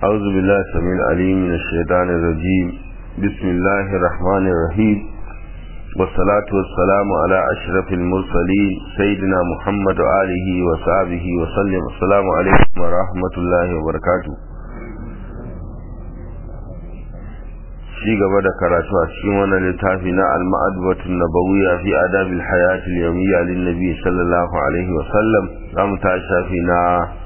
أعوذ بالله السميع العليم من الشيطان الرجيم بسم الله الرحمن الرحيم والصلاة والسلام على أشرف المرسلين سيدنا محمد وآله وصحبه وسلم السلام عليكم ورحمة الله وبركاته ci gaba da karatu a cikin wannan littafi na al-ma'adbatun nabawiyya fi adabil hayati al-yawmiyya lin nabi sallallahu alaihi wa sallam zamu ta shafi na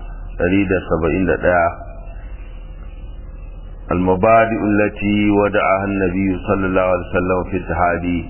171 al-mabadi allati wada'aha an-nabi sallallahu alaihi wa sallam fi tahadi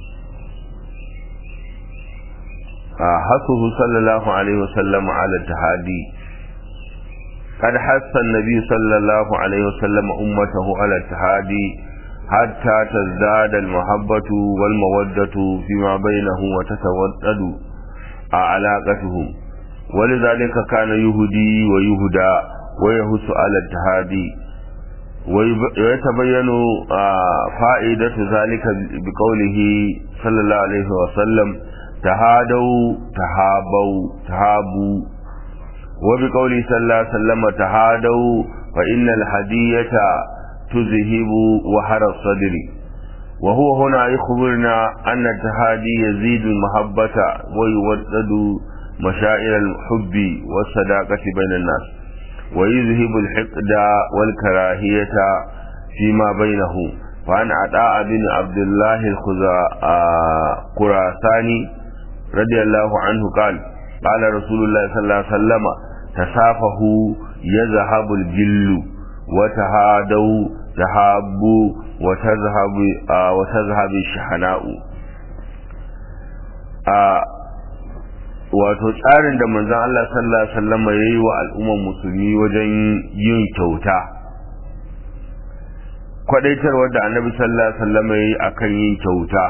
حثه صلى الله عليه وسلم على التحادي قد حث النبي صلى الله عليه وسلم أمته على التحادي حتى تزداد المحبة والمودة فيما بينهم وتتودد علاقتهم ولذلك كان يهدي ويهدى ويهس على التهادي ويتبين فائدة ذلك بقوله صلى الله عليه وسلم تهادوا تهابوا تهابوا وبقوله صلى الله عليه وسلم تهادوا فإن الهدية تذهب وحر الصدر وهو هنا يخبرنا أن التهادي يزيد المحبة ويودد مشاعر الحب والصداقة بين الناس ويذهب الحقد والكراهية فيما بينه فعن عطاء بن عبد الله الخراساني رضي الله عنه قال قال رسول الله صلى الله عليه وسلم تسافهوا يذهب الجل وتهادوا تهابوا وتذهب آه وتذهب الشحناء wato tsarin da manzon Allah sallallahu alaihi wasallam yayi wa al'ummar musulmi wajen yin kyauta kwadaitarwar da annabi sallallahu alaihi wasallam yayi akan yin kyauta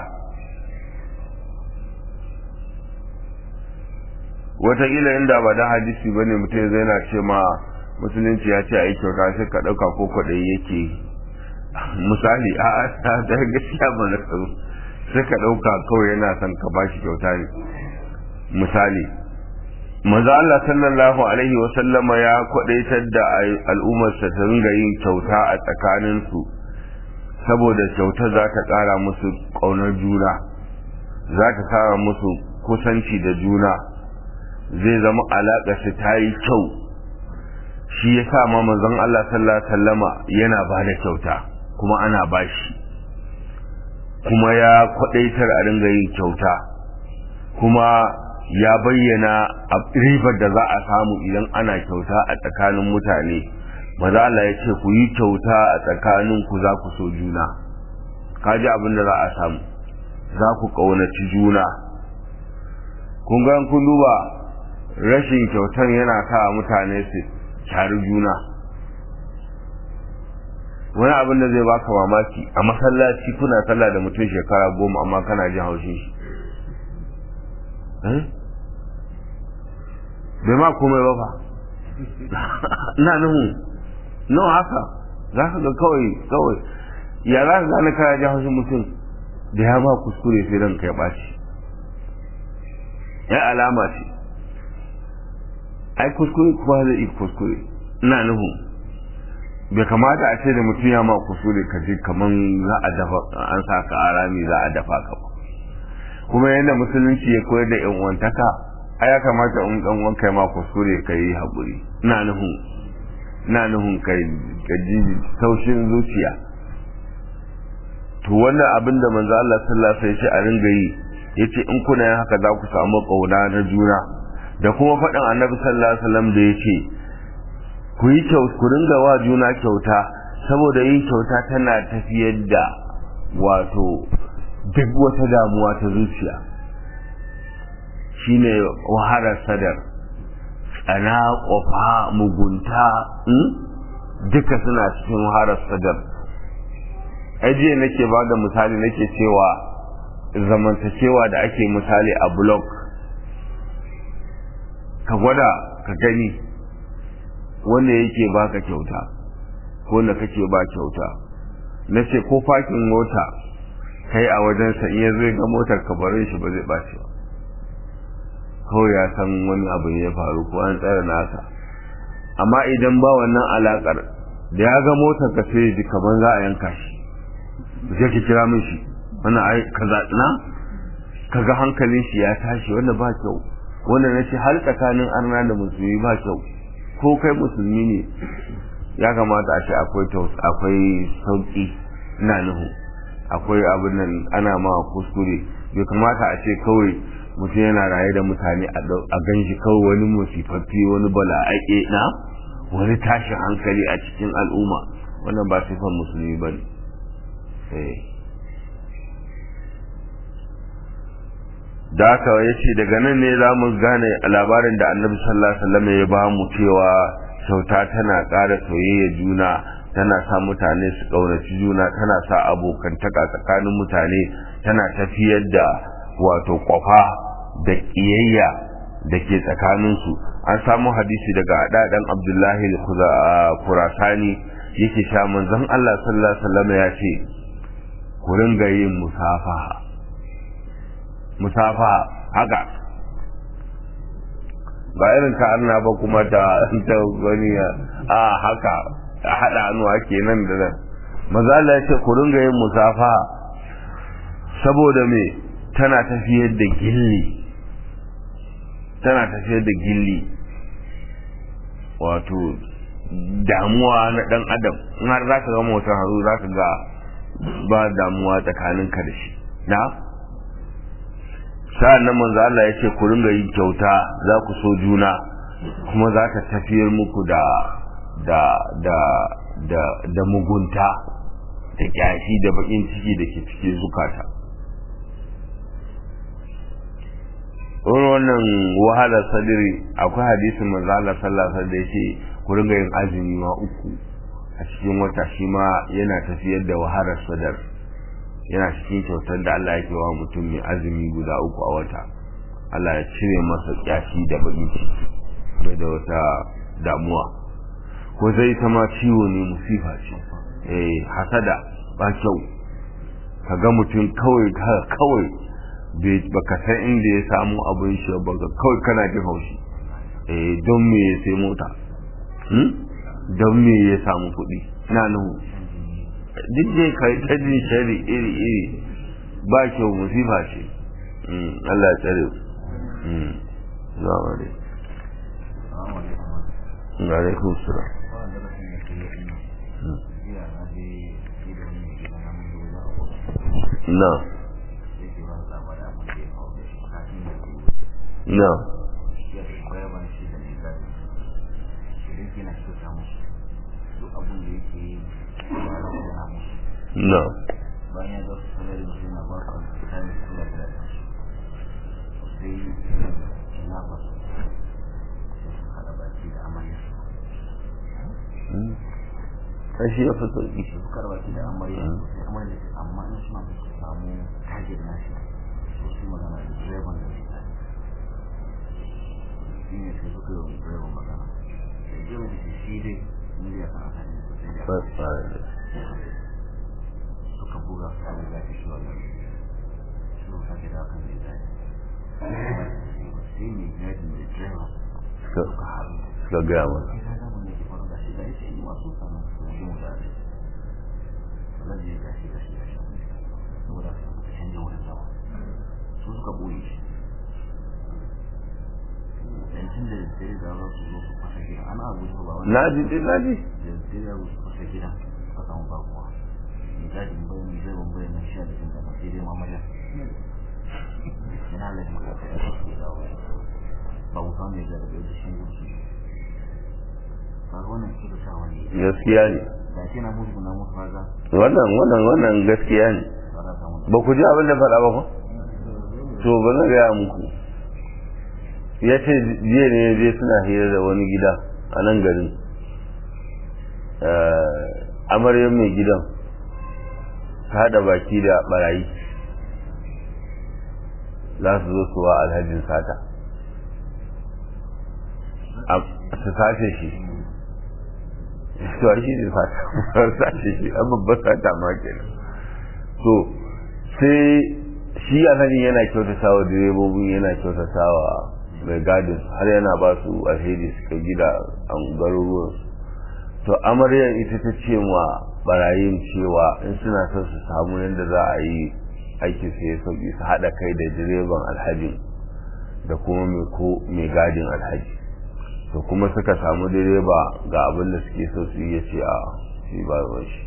wataƙila inda ba da hadisi bane mutum zai na ce ma musulunci ya ce a yi kyauta sai ka ɗauka ko kwaɗayi yake misali a a da gaskiya ba na tsaro sai ka ɗauka kawai yana son ka ba shi kyauta ne misali manzo Allah sallallahu alaihi wa sallama ya kwaɗaitar da al'ummarsa ta ringa yin kyauta a tsakaninsu saboda kyauta za ta ƙara musu ƙaunar juna za ta ƙara musu kusanci da juna zai zama alaƙa su ta yi kyau shi ya sa ma manzon Allah sallallahu alaihi wasallama yana ba da kyauta kuma ana ba shi kuma ya kwadaitar a ringa yin kyauta kuma ya bayyana ribar da za a samu idan ana kyauta a tsakanin mutane maza Allah ya ce ku yi kyauta a tsakanin ku za ku so juna kaji abin da za a samu za ku ƙaunaci juna kun ga kun duba rashin kyautar yana sa mutane su tare juna wani abin da zai baka mamaki a masallaci kuna sallah da mutum shekara goma amma kana jin haushin shi bai ma komai ba fa ina nuhu nawa haka za ka ga kawai kawai ya za ka gane kana jin haushin mutum da ya ma kuskure sai ranka ya ɓaci ya alama ce ai kuskure kuma zai iya kuskure ina nuhu bai kamata a ce da mutum ya ma kuskure ka ji kaman za a dafa an sa ka arami za a dafa ka ba kuma yadda musulunci ya koyar da yan uwantaka ai ya kamata in dan uwan kai ma kuskure ka yi haƙuri ina nuhu ina nuhun kai ka ji taushin zuciya to wannan abin da manzo Allah sallallahu alaihi wasallam ya ce a ringa yi yace in kuna yin haka za ku samu kauna na juna da kuma faɗin annabi sallallahu alaihi wasallam da yake ku yi kyau ku ringa wa juna kyauta saboda yin kyauta tana tafiyar da wato duk wata damuwa ta zuciya shine wahalar sadar tsana kofa mugunta duka suna cikin wahalar sadar ajiye nake ba da misali nake cewa zamantakewa da ake misali a blog ka gwada ka gani wanda yake baka kyauta ko wanda kake ba kyauta na ce ko fakin mota kai a wajensa iya zai ga motar ka bare shi ba zai ɓaci ba kawai ya san wani abu ne ya faru ko an tsara nasa amma idan ba wannan alakar da ya ga motar ka sai ji kamar za a yanka shi sai ki kira min shi wannan ai kaza na kaga hankalin shi ya tashi wanda ba kyau wanda na ce har tsakanin arna da musulmi ba kyau ko kai musulmi ne ya kamata a ce akwai akwai sauki ina nuhu akwai abin nan ana ma kuskure bai kamata a ce kawai mutum yana raye da mutane a gan shi kawai wani musifaffi wani bala'aƙe na wani tashin hankali a cikin al'umma wannan ba sifan musulmi ba ne da haka ya ce daga nan ne za mu gane labarin da annabi sallallahu alaihi wasallam ya ba mu cewa kyauta tana ƙara soyayya juna tana sa mutane su ƙaunaci juna tana sa abokantaka tsakanin mutane tana tafiyar da wato kwafa da ƙiyayya da ke tsakaninsu an samu hadisi daga ɗaɗan abdullahi kurasani yake sha manzon Allah sallallahu alaihi wasallam ya ce ku ringa yin musafaha musafaha haka ba irin ta arna ba kuma ta ta wani a haka a haɗa hannu ake nan da nan maza Allah ya ce ku ringa yin musafaha saboda me tana tafiyar da gilli tana tafiyar da gilli wato damuwa na dan adam in har za ka ga motar haru za ka ga ba damuwa tsakanin ka da shi na sa'an nan manzo Allah ya ce ku ringa yin kyauta za ku so juna kuma za ta tafiyar muku da da da da da mugunta da kyashi da bakin ciki da ke cikin zukata wani wannan wahalar sadiri akwai hadisin manzo Allah sallallahu alaihi wasallam da yake ku ringa yin azumi ma uku a cikin wata shi ma yana tafiyar da wahalar sadar yana cikin kyautar da Allah yake wa mutum mai azumi guda uku a wata Allah ya cire masa kyashi da bakin ciki bai da wata damuwa ko zai ta ma ciwo ne musifa ce eh hasada ba kyau kaga mutum kawai kawai baka san inda ya samu abin shi ba kawai kana jin haushi eh don me ya sai mota don me ya samu kuɗi na nuhu duk dai kai ta jin shari iri iri ba kyau musifa ce Allah ya tsare zuwa ne alaikum salam na na na bayan ya su sanar da suna ba su kayan su da da sai na ba su hada baki da amarya sai shi ya fi sauki su kar baki da amarya sai amarya ce amma in suna da su samu target na shi to su magana da direban da shi shi ne sai suka yi direban magana da direban da shi dai miliyan kan aka ne sosai da suka buga su da zafi shi wannan su ka gida kan da zafi sai ne gadi da driver suka haɗu suka gaya mana sai ka gama ne ke faru da shi da yake yi masu samun su wajen mu da ne wannan ne ga shi ga shi ga shi saboda su ka canja wurin zama su suka boye shi yancin da dare da za su zo su fasa gida ana abu ba wani na ji dai na ji da dare ya su fasa gida suka samu bakuwa gadin bayan mai zai bambayin nan sha da jinda sai dai mamaja ina lalata maka ya su da dawo ba mu samu ya zarabe da shi gudu kaga wannan kira sa wani gaskiya ne da ke na mutu na mutu kaga wannan wannan wannan gaskiya ne ba za samu ba ku ji abin da faɗa ba ko to ba zan gaya muku ya ce jiya ne je suna hira da wani gida a nan garin amaryar mai gidan ta haɗa baki da barayi za su zo suwa alhajin sata su sace shi to shi ne sata sace shi an babbar sata ma kenan to sai shi alhajin yana kyautata wa direbobin yana kyautata wa mai gadin har yana ba su alheri suka gida a garuruwan to amaryar ita ta ce wa barayin cewa in suna son su samu yadda za a yi aikin su ya sauki su haɗa kai da direban alhajin da kuma mai gadin alhaji to kuma suka samu direba ga abin da suke so su yi ya ce a shi ba ruwan shi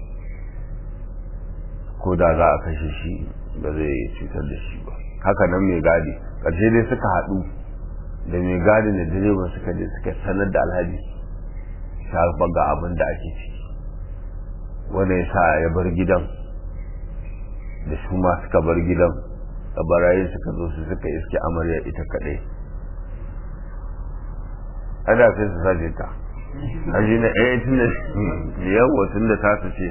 ko da za a kashe shi ba zai cutar da shi ba haka nan mai gadi ƙarshe dai suka haɗu da mai gadi da direban suka je suka sanar da alhaji shafa ga abin da ake ciki wanda ya sa ya bar gidan da su ma suka bar gidan da barayin suka zo su suka iske amarya ita kaɗai ana sai su sace ta a shi ne ɗaya tun da yawa tun da ta su ce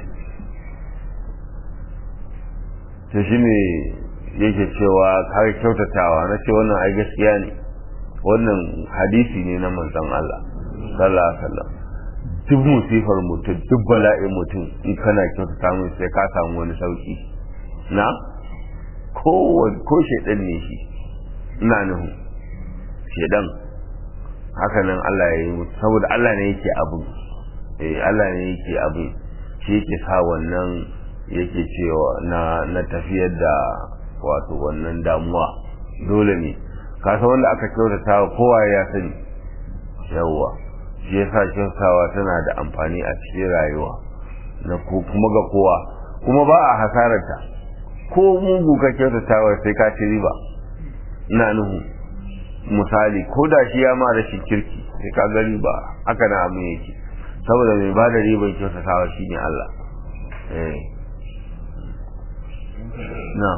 ta shi ne yake cewa kare kyautatawa na ce wannan ai gaskiya ne wannan hadisi ne na manzon Allah sallallahu alaihi wasallam duk musifar mutum duk bala'in mutum in kana kyautata mai sai ka samu wani sauki na ko ko shedan ne shi ina nuhu shedan haka nan Allah ya yi mutu saboda Allah ne yake abu eh Allah ne yake abu shi yake sa wannan yake cewa na na tafiyar da wato wannan damuwa dole ne ka san wanda aka kyautata kowa ya sani yawwa shi yasa kyautawa tana da amfani a cikin rayuwa na kuma ga kowa kuma ba a hasararta ko mugu ka kyautatawa sai ka ci riba ina nuhu misali ko da shi ya ma rashin kirki sai ka ga riba haka na abin yake saboda mai ba da riban kyautatawa shine Allah eh na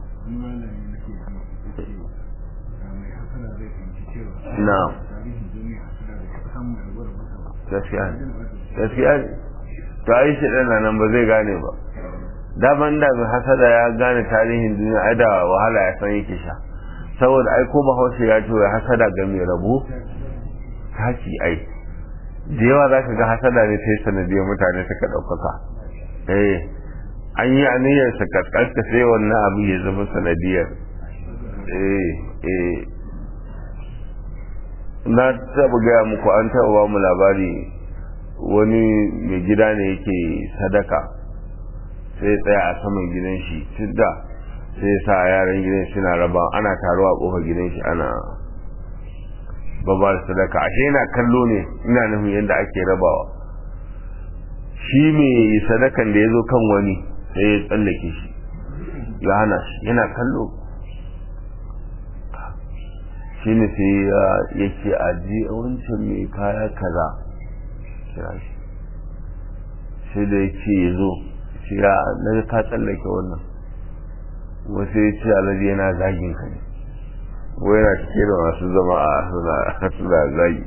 na gaskiya ne gaskiya ne to ai shi ɗana nan ba zai gane ba daman da mai hasada ya gane tarihin duniya ai da wahala ya san yake sha saboda ai ko bahaushe ya ce hasada ga mai rabo taki ai da yawa za ka ga hasada ne ta yi sanadiyar mutane suka ɗaukaka eh an yi aniyar sa kaskanta sai wannan abu ya zama sanadiyar eh eh na taɓa gaya muku an taɓa ba mu labari wani mai gida ne yake sadaka sai tsaya a saman gidan shi tun da sai sa yaran gidan suna raba ana taruwa a ƙofar gidan shi ana babar sadaka ashe yana kallo ne ina nufin yadda ake rabawa shi mai sadakan da ya zo kan wani sai ya tsallake shi ya hana shi yana kallo shi ne sai ya ce aji a wancan mai kaya kaza kira shi sai da ya ce ya zo shi ya na ka tsallake wannan wasu ya ce alaji yana zagin ka ne wai yana cike da masu zama a suna zagi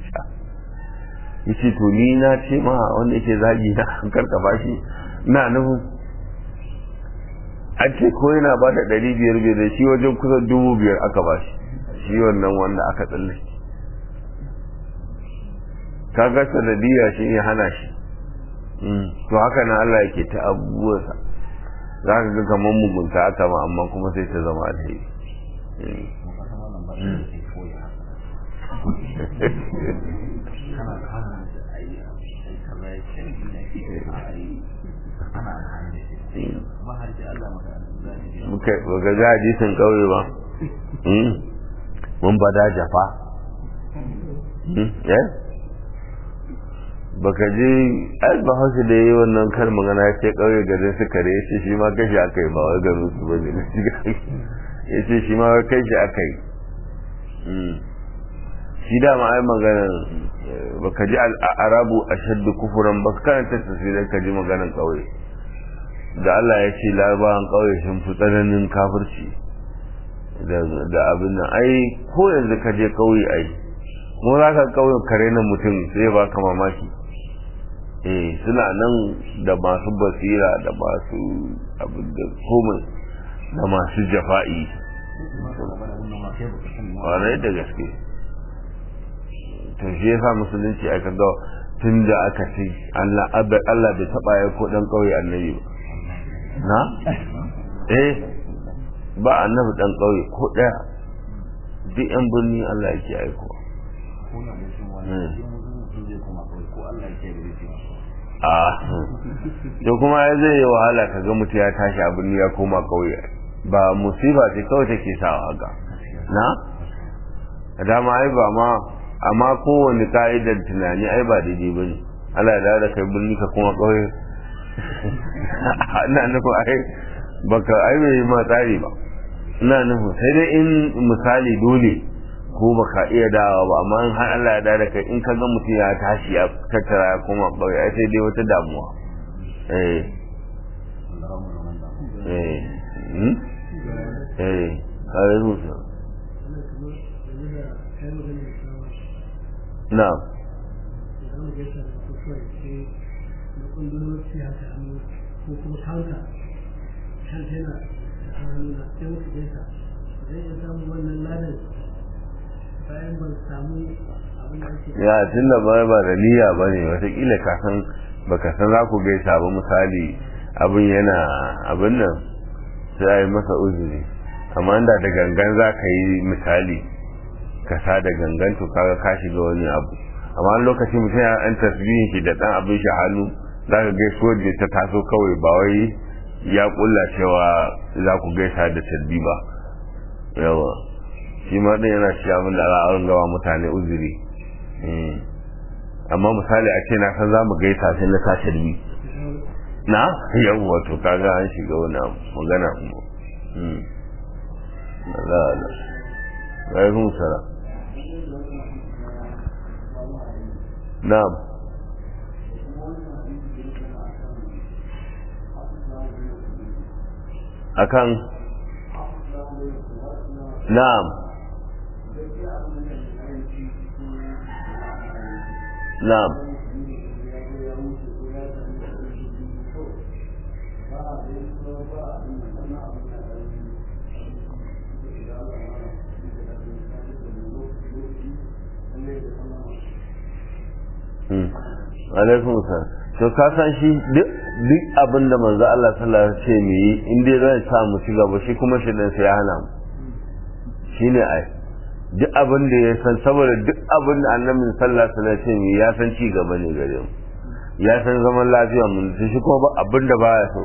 ya ce to ni na ce ma wanda yake zagi na karka bashi na nufin an ce ko yana ba da ɗari biyar biyar da shi wajen kusan dubu biyar aka bashi shi wannan wanda aka tsalle kaga sanadiyya shi ya hana shi to haka nan Allah yake ta abubuwansa za ka ga kamar mugunta aka ma amma kuma sai ta zama alheri muka ga hadisin kauye ba mun bada jafa baka je ai ba hausa da yi wannan kar magana ya ce kauye garin su kare ya ce shi ma kashi aka yi ba wai garin su bane na shiga ya ce shi ma wai kai shi aka yi shi dama ai magana baka ji al'arabu a shaddu kufuran ba ka karanta tafsirin ka ji maganan kauye da Allah ya ce larabawan kauye sun fi tsananin kafirci da abin nan ai ko yanzu ka je kauye ai mu za ka kauye kare na mutum sai ba ka mamaki eh suna nan da masu basira da masu abin da komai da masu jafa'i ƙwarai da gaske to shi yasa musulunci aka ga tun da aka ce Allah bai taɓa ya ko ɗan ƙauye annabi ba na eh ba annabi ɗan ƙauye ko ɗaya duk yan birni Allah yake aiko a to kuma ya zai yi wahala ka ga mutum ya tashi a birni ya koma kauye ba musiba ce kawai take sawa haka na dama ai ba ma amma kowane ka'idar tunani ai ba daidai ba ne Allah ya da kai birni ka kuma kauye ina nufin ai baka ai bai yi ma tsari ba ina nufin sai dai in misali dole ko baka iya dawa ba amma in har Allah ya da kai in ka ga mutum ya tashi ya tattara ya koma kauye ai sai dai wata damuwa eh eh hmm? eh kare musu na ko kuma kanka kan tana a hannuna sai muka gaisa zai iya samun wannan ladan bayan ban samu abin da ake ya tunda ba ba da niyya ba ne watakila ka san baka san za ku gaisa ba misali abin yana abin nan sai a yi masa uzuri amma da da gangan za ka yi misali ka sa da gangan to kaga ka shiga wani abu amma wani lokaci mutum ya an tasbihin shi da dan abin shi hannu za ka gaisuwar da ta taso kawai ba wai ya kulla cewa za ku gaisa da tasbi ba yawa shi ma ɗin yana shi abin da za a gawa mutane uzuri amma misali a ce na san za mu gaisa sai na sa tasbi na yawwa to kaga an shiga wani abu magana kuma Allah Allah alaikum salam na'am akan na'am na'am alaikum salam to ka san shi duk duk abin da manzo Allah sallallahu alaihi wasallam ce mu yi in dai zai sa mu ci gaba shi kuma shi dan sai ya hana mu shine ai duk abin da ya san saboda duk abin da annabi sallallahu alaihi wasallam ce mu ya san ci gaba ne gare mu ya san zaman lafiya mu shi kuma ba abin da baya so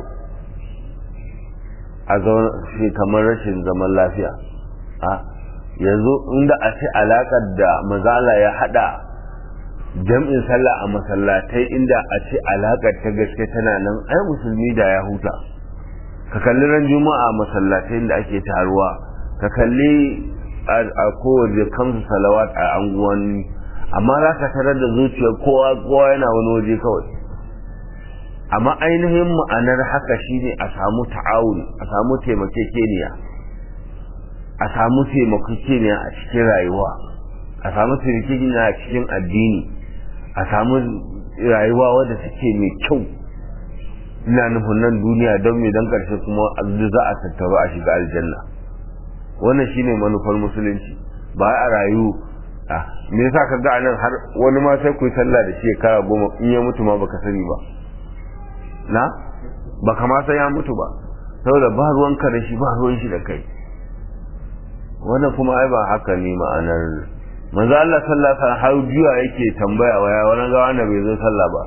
a zauna shi kamar rashin zaman lafiya a yanzu inda a ce alakar da mazala ya hada jam'in sallah a masallatai inda a ce alaƙar ta gaske tana nan ai musulmi da ya huta ka kalli ran juma'a masallatai da ake taruwa ka kalli a kowace kamsu salawat a anguwanni amma za ka tarar da zuciyar kowa kowa yana wani waje kawai amma ainihin ma'anar haka shine a samu ta'awun a samu taimakekeniya a samu taimakekeniya a cikin rayuwa a samu taimakekeniya a cikin addini a samu rayuwa wadda take mai kyau ina nufin nan duniya don mai don karshe kuma za a tattaru a shiga aljanna wannan shine manufar musulunci ba a rayu a me yasa ka ga nan har wani ma sai ku yi sallah da shi kara goma in ya mutu ma baka sani ba na baka ma san ya mutu ba saboda ba ruwanka da shi ba ruwan shi da kai wannan kuma ai ba haka ne ma'anar manzo Allah sallallahu alaihi wasallam har juya yake tambaya waya wani ga wanda bai zo sallah ba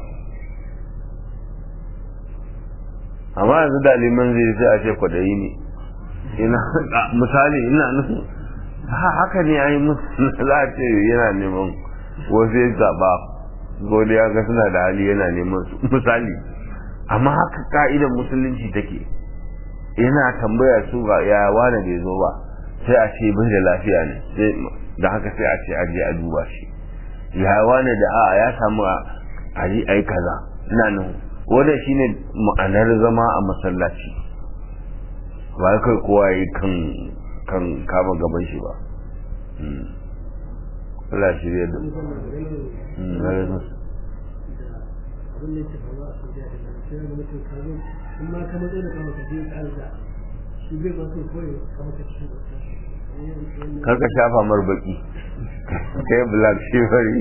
amma yanzu da liman zai sai a ce kwadayi ne ina misali ina nufin haka ne ai musu za a ce yana neman wasu ya zaba godiya ga suna da hali yana neman misali amma haka ka'idar musulunci take yana tambaya su ga ya wani bai zo ba sai a ce bai da lafiya ne da haka sai a ce a je a duba shi ya wani da a ya samu a yi ai kaza ina nan wanda shine ma'anar zama a masallaci ba kai kowa yi kan kan kama gaban shi ba Allah shi ya da abin da yake faruwa a Saudiya da nan sai da mutum ka zo in ma ka matsayi da kama ka je ka da shi bai ma kai koyi kama ka cikin karka shafa mar baki kai black shivery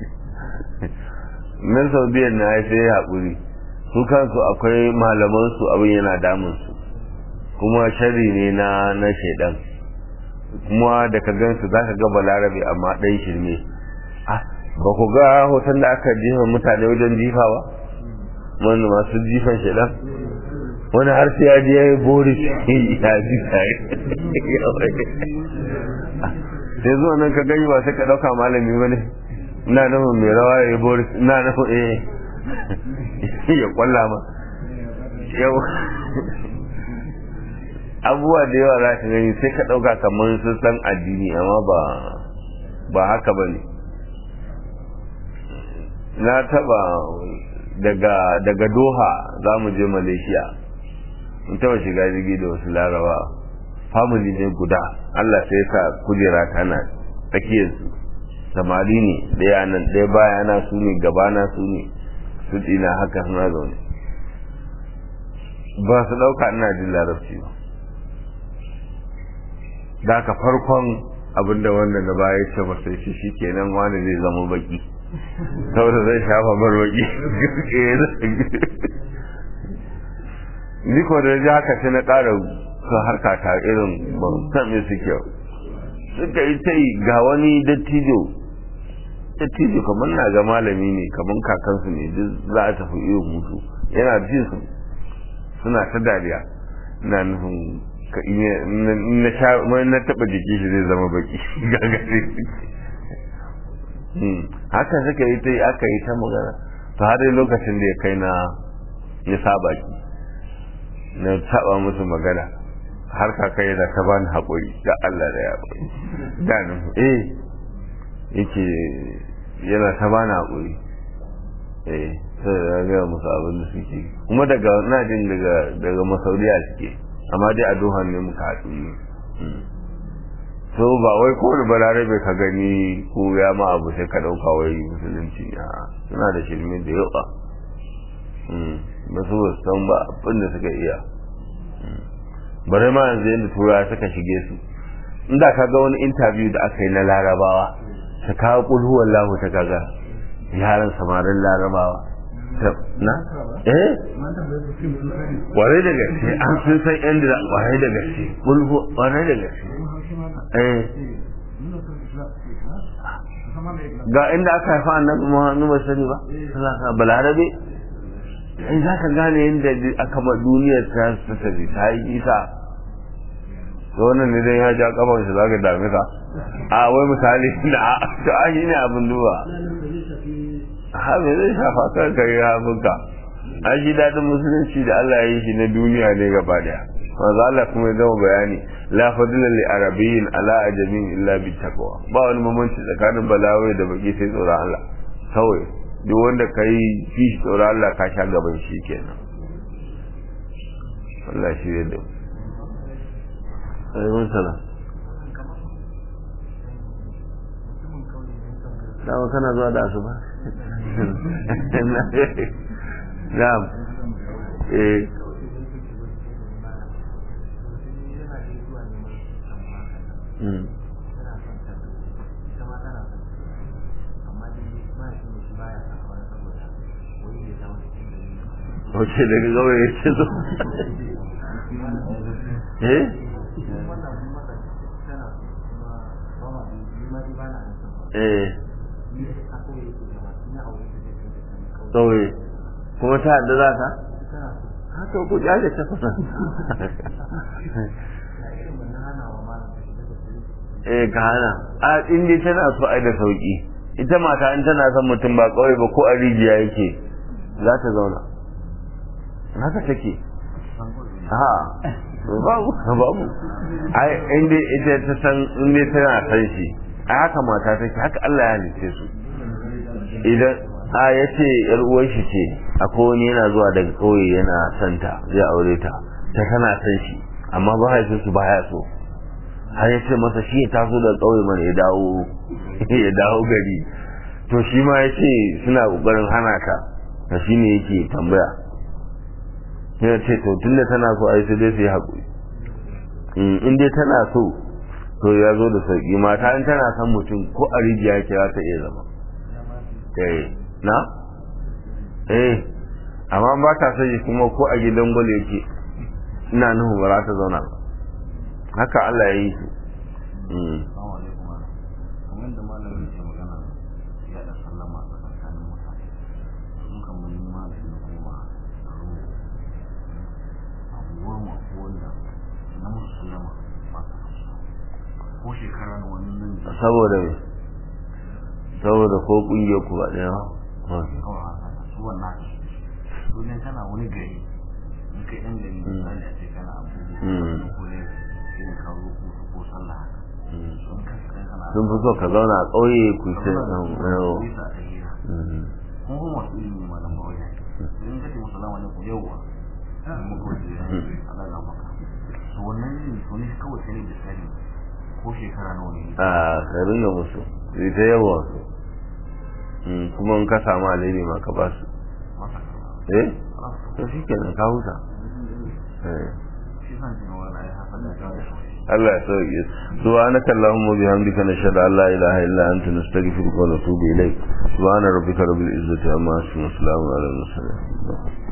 nan saudiya na ya sai haƙuri su kansu akwai malaman su abin yana damun su kuma shari ne na na shaidan kuma da ka gan su zaka ga balarabe amma ɗan shirme ah ba ku ga hoton da aka jefa mutane wajen jifa ba wani masu jifan shaidan wani har sai ya je ya yi boris ya ji tare sai zuwa nan ka gani ba sai ka ɗauka malami ba ne ina nufin mai rawa ya yi boris ina nufin eh ya kwalla ma yau abubuwa da yawa za ka gani sai ka ɗauka kamar sun san addini amma ba ba haka ba ne na taba daga daga doha za mu je malaysia mun taba shiga jirgi da wasu laraba family ne guda allah sai sa kujera tana tsakiyarsu samari ne ɗaya nan ɗaya baya na su ne gabana su ne su ɗina haka suna zaune ba su ɗauka ina jin larabci ba da ka farkon abinda wanda na baya ce masa shi shi kenan wani zai zama baki saboda zai shafa bar baki ni ko da ji haka sai na ƙara su harka ta irin ban san me suke suka yi ta yi ga wani dattijo dattijo kamar na ga malami ne kamar kakansu ne duk za a tafi irin mutu yana jin su suna ta dariya na nufin na sha na taba jiki shi zai zama baki gagare haka suka yi ta yi aka yi ta magana to har lokacin da ya kai na ya saba ki na saba musu magana har kaka yana ta bani haƙuri da Allah da ya haƙuri da nan eh yake yana ta bani haƙuri eh sai da ga musu abin da suke kuma daga na jin daga daga masaudiya suke amma dai a dohan ne muka haɗu ne so ba wai kowane balarabe ka gani ko ya ma abu sai ka ɗauka wai musulunci a suna da shirme da yawa ba su san ba abin da suka iya bare ma yanzu yadda tura suka shige su inda ka ga wani interview da aka yi na larabawa ta kawo kulhuwan lahu ta kaga yaran samarin larabawa na eh ware da gaske an sun san yan da ware da gaske bulbu ware da gaske eh ga inda aka haifa annabi Muhammadu ba sani ba sallallahu balarabe in za ka gane yadda aka ma duniyar ta ta tafi ta yi isa to wannan ne dai ya ja kafan shi zaka dame ka a wai misali da to a shi ne abin duba ha me zai shafa kan kai abinka an shi daɗin musulunci da Allah ya yi shi na duniya ne gaba daya manzo Allah kuma ya gama bayani la fadila li arabiyyin ala ajamin illa bi taqwa ba wani mamanci tsakanin balawai da baki sai tsoron Allah kawai duk wanda kai fi tsoron Allah ka sha gaban shi kenan Allah shi ya dau ayyukan sana dawo kana zuwa da asuba na'am eh Mm. Wace daga gawai ya ce zo? Eh? Eh. Kawai. Kuma ta da za ta? Haka ku jaje ta fasa. eh ka hana a in dai tana so ai da sauki ita mata in tana son mutum ba kawai ba ko a rijiya yake za ta zauna haka take ha babu babu ai in dai ita ta san in dai tana san shi ai haka mata take haka Allah ya halice su idan a ya ce yar uwar shi ce akwai wani yana zuwa daga kauye yana santa zai aure ta ta tana san shi amma ba su baya so har ya ce masa shi ya taso da ƙauye mana ya dawo ya dawo gari to shi ma ya ce suna ƙoƙarin hana ka da shi ne yake tambaya ya ce to tun da tana so a yi sai dai su yi haƙuri in dai tana so to ya zo da sauƙi mata in tana son mutum ko a rijiya ke za ta iya zama eh na eh amma ba ta son kuma ko a gidan gwal yake ina nuhu ba za ta zauna ba haka Allah ya yi su. shekara na wani nan da saboda me saboda ko kungiyar ku ba ɗaya ba kawai haka su wannan su ne kana wani gari in kai ɗan gari misali a ce kana abubuwa ko ne irin kawo ko ko sallah haka sun kasance kana sun fi so ka zauna a ƙauye ku ce yawo bisa a hira kun kuma masu ilimi malam ba wajen in kace musulama ne ku yauwa muku wajen Allah ya maka to wannan ne to ne kawai sai da sani ko shekara nawa ne a ka ringa musu sai ta yawa su kuma in ka samu alheri ma ka ba su masa karba eh to shi kenan ka huta eh shi san jin wala ya hafa da ta Allah ya sauke subhanaka allahumma bihamdika nashhadu an la ilaha illa anta nastaghfiruka wa natubu ilayk subhana rabbika rabbil izzati amma yasifun wa salamun ala al mursalin